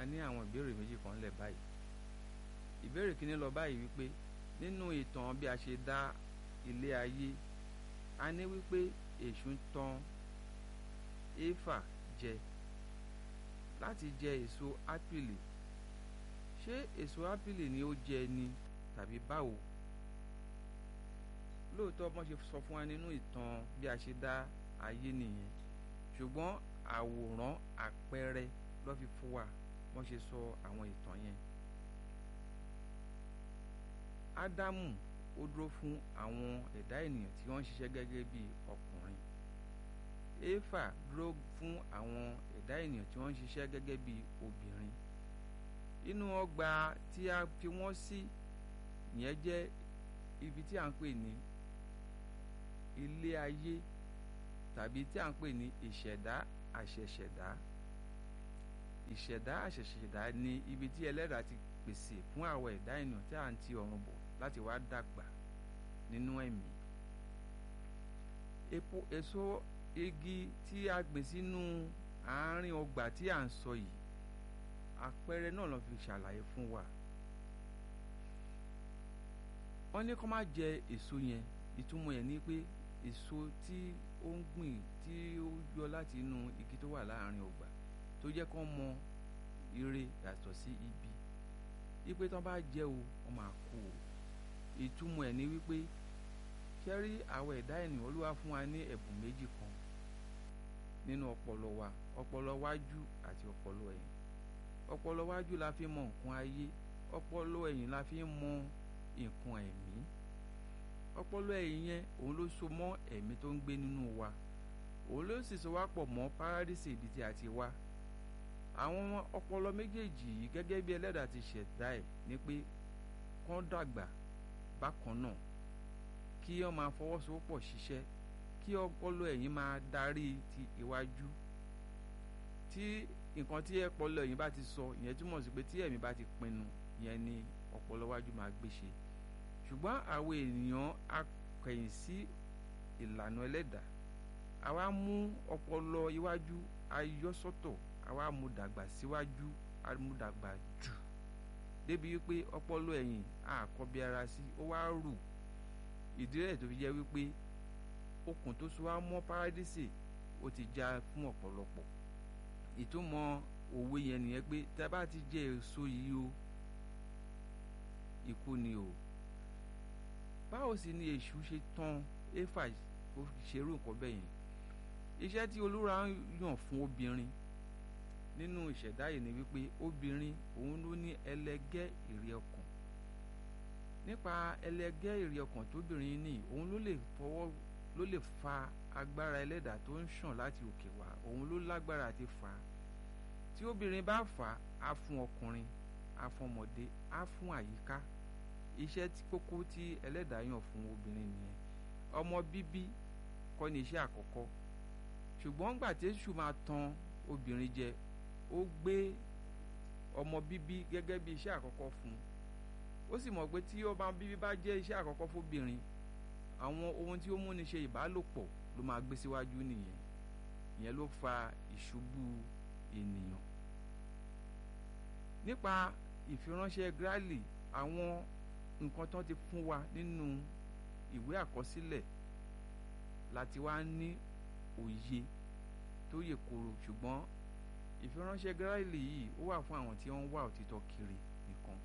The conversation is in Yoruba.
a ní àwọn ìbéèrè méjì kan lẹ̀ báyìí ìbéèrè kìíní lọ báyìí wípé nínú ìtàn bí a ṣe dá ilé ayé a ní wípé èṣù ń tan éfà jẹ láti jẹ èso ápìlì ṣé èso ápìlì ni ó jẹ ni tàbí báwo lóòótọ́ bọ́n ṣe sọ fún wa nínú ìtàn bí a ṣe dá ayé nìyẹn ṣùgbọ́n àwòrán àpẹẹrẹ ló fi fún wa wọ́n ṣe sọ àwọn ìtàn yẹn. ádámù ó dúró fún àwọn ẹ̀dá ènìyàn tí wọ́n ń ṣiṣẹ́ gẹ́gẹ́ bí ọkùnrin éfà dúró fún àwọn ẹ̀dá ènìyàn tí wọ́n ń ṣiṣẹ́ gẹ́gẹ́ bí obìnrin inú ọgbà tí a fi wọ́n sí yẹn jẹ́ ibi tí a ń pè ní ilé ayé tàbí tí a ń pè ní ìṣẹ̀dá àṣẹ̀ṣẹ̀dá ìṣẹ̀dá àṣẹ̀ṣẹ̀dá ni ibi tí ẹlẹ́dàá ti pèsè fún àwọn ẹ̀dá ènìyàn tí a ń ti ọ̀run bọ̀ láti wá dàgbà nínú ẹ̀mí epo èso igi tí a gbìn sínú àárín ọgbà tí a ń sọ yìí àpẹẹrẹ náà ló fi ṣàlàyé fún wa wọ́n ní kó má jẹ èso yẹn ìtumọ̀ yẹn ni pé èso tí ó ń gbìn tí ó yọ láti inú igi tó wà láàárín ọgbà tó jẹ́ kó mọ ire yàtọ̀ sí ibi wípé tán bá jẹ́ o wọ́n máa kú o ìtumọ̀ ẹ̀ ni wípé ṣẹ́rí àwọn ẹ̀dá ènìyàn olúwa fún wa ní ẹ̀bùn méjì kan nínú ọpọlọ wa ọpọlọ wájú àti ọpọlọ ẹ̀yìn ọpọlọ wájú la fi mọ nǹkan ayé ọpọlọ ẹ̀yìn la fi mọ nǹkan ẹ̀mí ọpọlọ ẹ̀yìn yẹn òun ló so mọ́ ẹ̀mí tó ń gbé nínú wa òun ló sì so wá pọ̀ mọ́ párádísì ibi tí a ti wá àwọn ọpọlọ méjèèjì yìí gẹ́gẹ́ bí ẹlẹ́dàá ti ṣẹ̀dá ẹ̀ ni pé kán dàgbà bákan náà kí wọ́n máa fọwọ́sowọ́pọ̀ ṣiṣẹ́ kí ọpọlọ ẹ̀yìn máa darí ti iwájú tí nǹkan tí ọpọlọ ẹ̀yìn bá ti sọ ìyẹn túmọ̀ sí pé tí ẹ̀mí bá ti pinnu ìyẹn ni ọpọlọ iwájú máa gbé ṣe ṣùgbọ́n àwọn ènìyàn akẹ̀yìn sí ìlànà ẹlẹ́dàá àwa mú ọpọlọ iwájú ayọ́sọ́tọ̀ àwa mú dàgbà síwájú a mú dàgbà jù débi wípé ọpọlọ ẹ̀yìn àkọ́bí ara sí ó wá rù ìdí rẹ̀ tó fi jẹ́ wípé okùn tó so wá mọ́ párádísè ó ti já fún ọ̀pọ̀lọpọ̀ ìtumọ̀ òwe yẹn nìyẹn pé tá a bá ti jẹ èso yìí o ikú ni o báwo sì ni èṣù ṣe tán éfà ó ṣerú nǹkan bẹ́ẹ̀ yẹn iṣẹ́ tí olúwa yàn fún obìnrin nínú ìṣẹ̀dá yìí ni wípé obìnrin òun ló ní ẹlẹgẹ́ ìrì ọkàn nípa ẹlẹgẹ́ ìrì ọkàn tóbìnrin ní òun ló lè fọwọ́ ló lè fa agbára ẹlẹ́dàá tó ń ṣàn láti òkè wá òun ló lágbára àti fà á tí obìnrin bá fà á á fún ọkùnrin á fún ọmọdé á fún àyíká iṣẹ́ tí kókó tí ẹlẹ́dàá yàn fún obìnrin nìyẹn ọmọ bíbí kọ́ ni iṣẹ́ àkọ́kọ́ ṣùgbọ́n ńgbà tí èṣù máa tan obìnrin jẹ ó gbé ọmọ bíbí gẹ́gẹ́ bí iṣẹ́ àkọ́kọ́ fún un ó sì mọ̀ pé tí ọmọ bíbí bá jẹ́ iṣẹ́ àkọ́kọ́ fóbìnrin àwọn ohun tí ó múni ṣe ìbálòpọ̀ ló máa gbé síwájú nìyẹn ìyẹn ló fa ìṣubú ènìyàn nípa ìfiránṣẹ́ Gráàlì àwọn nǹkan tán ti fún wa nínú ìwé àkọsílẹ̀ láti wá ní òye tó yè koro ṣùgbọ́n ìfiránṣẹ́ Gráàlì yìí ó wà fún àwọn tí wọ́n ń wá òtítọ́ kiri nìkan